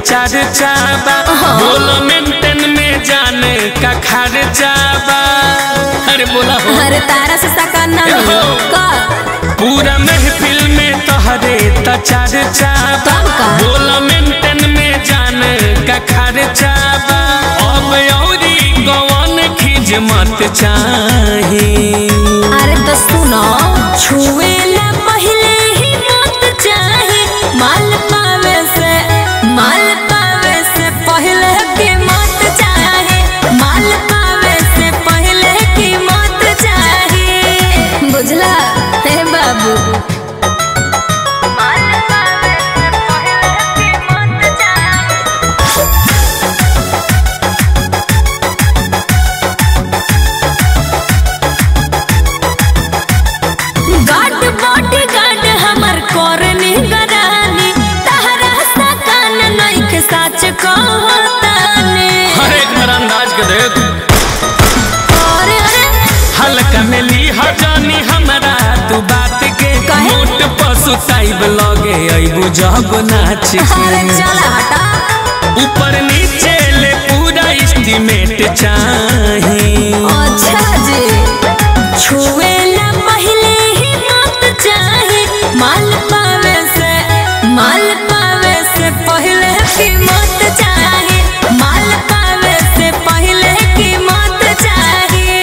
चर्चा बा बोलो मेंटेन में जाने का खर्चा बा अरे बोला हो अरे तारा से सका ना हो। कर पूरा महफिल में तोहरे त चर्चा बा तब का? बोलो मेंटेन में जाने का खर्चा बा अब औरी कौन खिजमत चाही अरे तो सुनो छुए ला पहले ही मत चाहे माल पावे से माल पावे से पहले की मत चाहे माल पावे से पहले की मत चाहे बुझला हे बाबू माल पावे से पहले की मत चाहे गार्ड बॉडी गार्ड हमर करनी गरानी तहरा सा कान नइख सच कहताने हर एक बार अंदाज के देख अरे अरे हल्का में ली हजानी हमरा तू बात के काहे? मोट पशु ताइब लगे अइबू जब नाच अरे के चल हटा ऊपर नीचे ले पूरा एस्टीमेट चाही अच्छा जी छुए ला पहले ही मत चाहे माल पावे से माल पावे से पहले की मत चाहे माल पावे से पहले की मत चाहे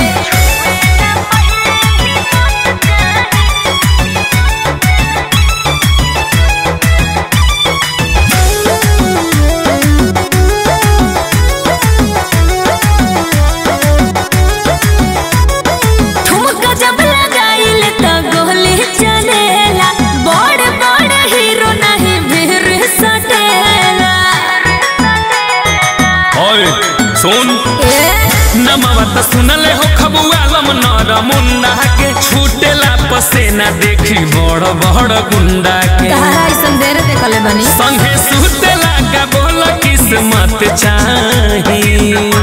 ठुमका जब लगाइल त गोली चलेला बड़ बड़ हीरो नहीं भीर सटेला ओए सुन ए नमवा त सुनले हो खबुआलम नर मुंडा के छूटेला पसेना देखी बड़ बड़ गुंडा के तहरा ऐसन देर देखले बनी संगे सुतेला का बोल किस्मत चाही